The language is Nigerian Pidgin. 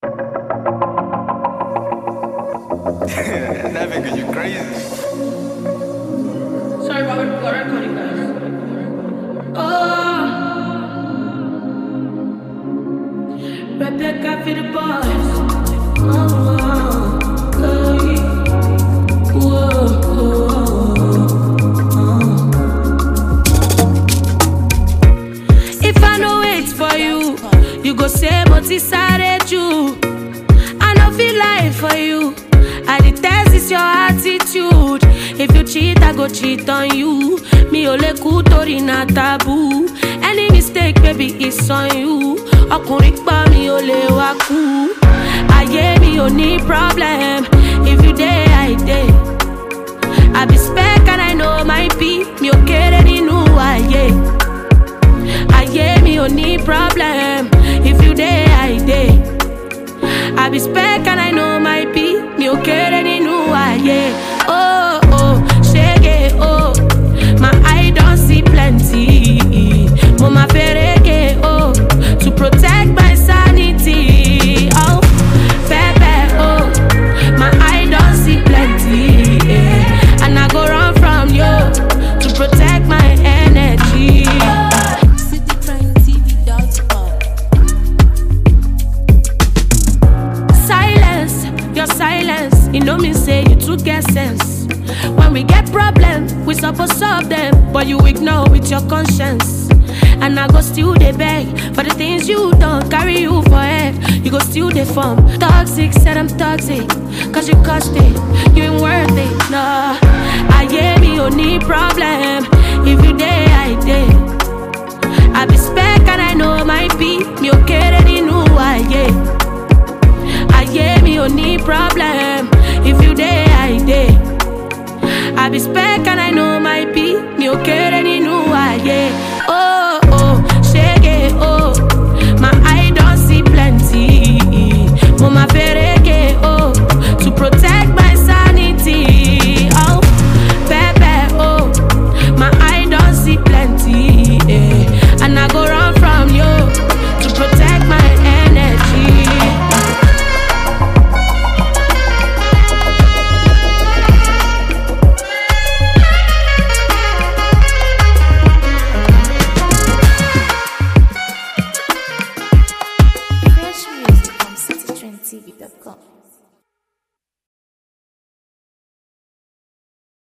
Never cause you crazy. Sorry, Robert, we're recording, guys. Oh, Rebecca for the boys. Oh, oh, whoa, If I no wait for you, you go say mo ti sáré jù. I no feel lie for you. I detest is your attitude. If you cheat, I go cheat on you. Mi ò lè kú torí na taboo. Any mistake, baby, it's on you. Ọkùnrin pa mi ò lè wá kú. Ayé mi ò ní problem. If you dey, I dey. I be spec and I know my be. Mi ò kéré nínú ayé. Ayé mi ò ní problem. If you dey, I dey. I be spec and I know my be. Mi ò kéré nínú ayé. Oh, oh, ṣége, oh. My eye don see plenty. Mo ma ferege, oh. To protect my sanity. Oh, pepper, oh. My eye don see plenty. Yeah. And I go run from you. To protect my energy. cityprimetv.com. Silence, your silence, you know me say you too get sense. When we get problem, we suppose solve them, but you ignore with your conscience. And I go still they beg for the things you don't carry you for head. You go still they form toxic, said I'm toxic, cause you cost it, you ain't worth it. No, I yeah me only problem. If you day, I day. I be spec and I know my be me okay nínú ayé. Ayé mi ò ní problem if you dey I dey. I be spec and I know my be mi ò kéré